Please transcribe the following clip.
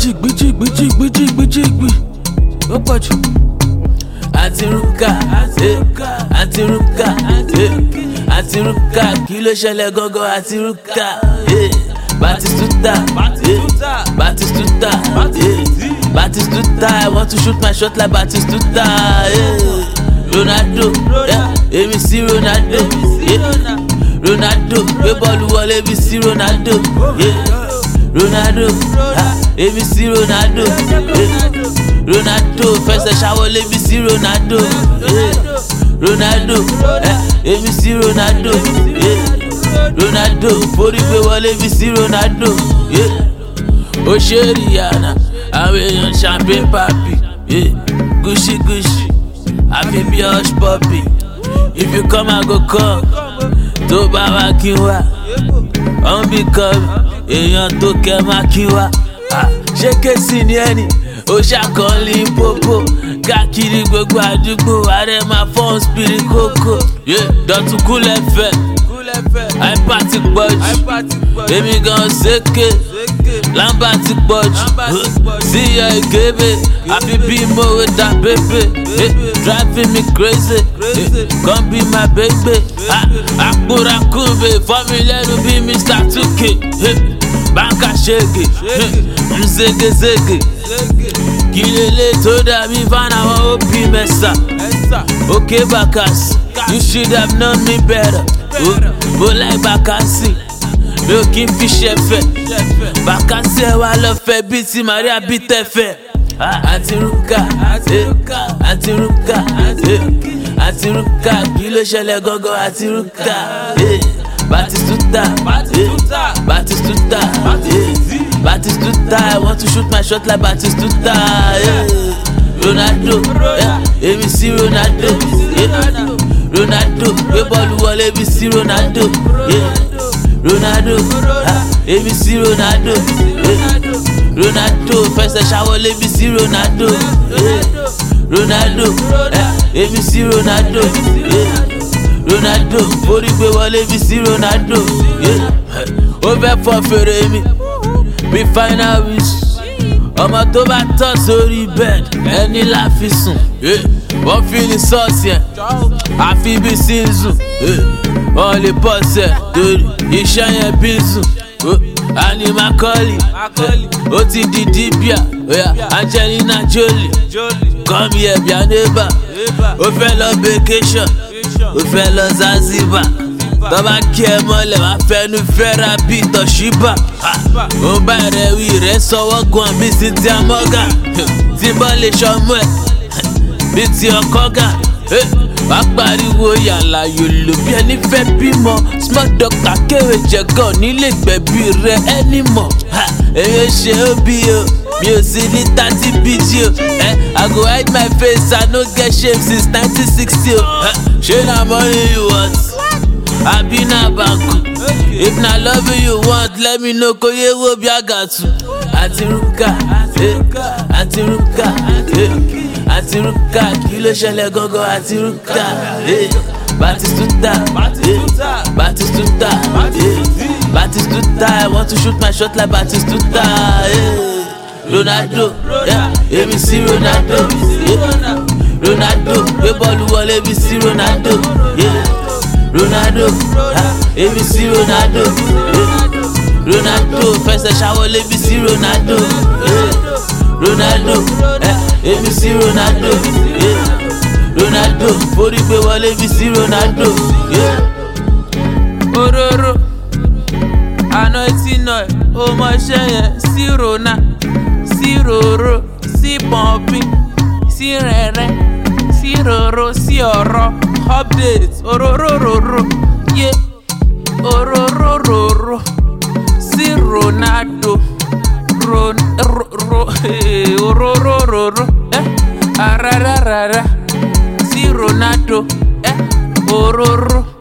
jìgbì jìgbì jìgbì jìgbì jìgbì ó pọ̀ jù. àti rúkà eh, àti rúkà eh, àti rúkà kí ló ṣẹlẹ̀ gangan àti rúkà eh, batistuta eh, batistuta eh, batistuta i want to shoot my shot like batistuta eh, ronaldo eh, èmi sí ronaldo eh, ronaldo gbé bọ́ọ̀lù wọlé bí sí ronaldo. Yeah. Ronaldo, ah, èmi sí Ronaldo, eh, Ronaldo fẹsẹ̀ ṣàwọlé bí sí Ronaldo, eh, Ronaldo, eh, èmi sí Ronaldo, eh, Ronaldo forí gbé wọlé bí sí Ronaldo, eh, ó ṣe Rihanna, àwọn èèyàn champagne papi, eh, Gucci Gucci, àfi bí hush puppy, if you come I go come, tó bá wá kí n wá, ọ̀n bí come èèyàn tó kẹ máa kí wa ṣé kéésì ni ẹni ó ṣàkọọ́lì pópó káàkiri gbogbo àdúgbò ààrẹ máa fọ́n spiri kókó dọ̀tún kúlẹ̀ fẹ́ àìpá ti pọ̀ jù èmi gan ṣèké lámbà ti pọ̀ jù síyọ ìgébé àfi bí mòwe dá bébè driving me crazy come be my baby àkùràkùnbè fọ́mi lẹ́nu bí mr tuke báńkà ṣègè mzégezége kí lélẹ̀ tó dàbí fánáwọ́ òbí mẹ́sà òkè bàkàsì you should have known me better bó láì bàkàsì mi ò kí n fi ṣẹ̀fẹ̀ bàkàsì ẹ̀ wá lọ fẹ́ bíi ti maria bí tẹ̀fẹ̀ àti rúkà àti rúkà àti rúkà kí ló ṣẹlẹ̀ gangan àti rúkà. Batistuta, Batistuta, Batistuta, Batistuta. I want to shoot my shot like Batistuta. Yeah. Ronaldo, èmi sí Ronaldo, yeah. Ronaldo, gbé bọ́ọ̀lù wọlé bí sí Ronaldo, yeah. Ronaldo, èmi sí Ronaldo, yeah. Ronaldo fẹsẹ̀ ṣàwọlé bí sí Ronaldo, yeah. Ronaldo, èmi sí Ronaldo. Yeah. Ronaldo forí gbé wọlé bí sí Ronaldo ó fẹ́ fọ fèrè mi bí final wish ọmọ tó bá tọ̀ sórí bed ẹni la fi sùn wọ́n fi ní sọ́ọ̀sì ẹ̀ àfi bí sínsù wọ́n lè bọ̀ sẹ̀ torí iṣẹ́ yẹn bí sùn ani makoli ó ti di dibia Angelina Jolie come here bí a neighbor ó fẹ́ lọ vacation ó fẹ́ lọ Zanzibar tọ́ba kí ẹ mọ́lẹ̀ wá fẹ́nu fẹ́ra bí tọ̀ṣíbà ó bá rẹ̀ wí rẹ̀ sọ́wọ́ gan bí sí ti amọ́gà tí bọ́ lè ṣọmú ẹ̀ bí ti ọkọ́ gà wá pariwo yàrá yòlò bí ẹni fẹ́ bímọ small doctor kéwé jẹ̀gàn nílé gbẹ̀bí rẹ̀ ẹni mọ̀ èyí ṣe ó bí o mi ò sí ní thirty bg o i go hide my face i no get shame since nineteen sixty o ṣé na money you want àbí na banku if na love you want let me know kò yé wo bí àgàtù àti rúkà àti rúkà àti rúkà kí ló ṣẹlẹ̀ gangan àti rúkà batistuta batistuta batistuta i want to shoot my shot like batistuta. Yeah. Ronaldo, èmi sí Ronaldo, yeah. Ronaldo, gbé bọ́ọ̀lù wọlé bí sí Ronaldo, yeah. Ronaldo, èmi sí Ronaldo, yeah. Ronaldo fẹsẹ̀ ṣàwọlé bí sí Ronaldo, yeah. Ronaldo, èmi sí Ronaldo, yeah. Ronaldo forí gbé wọlé bí sí Ronaldo, yeah. Ororo, àná tí nà ẹ̀ ó mọ iṣẹ́ yẹn sí Rona sí roro sí pọ̀npín sí rẹ̀rẹ̀ sí roro sí ọ̀rọ̀ update ororororo yé ororororo sí Ronaldo ron ro ro ororororo ẹ arararara sí Ronaldo ẹ ororo.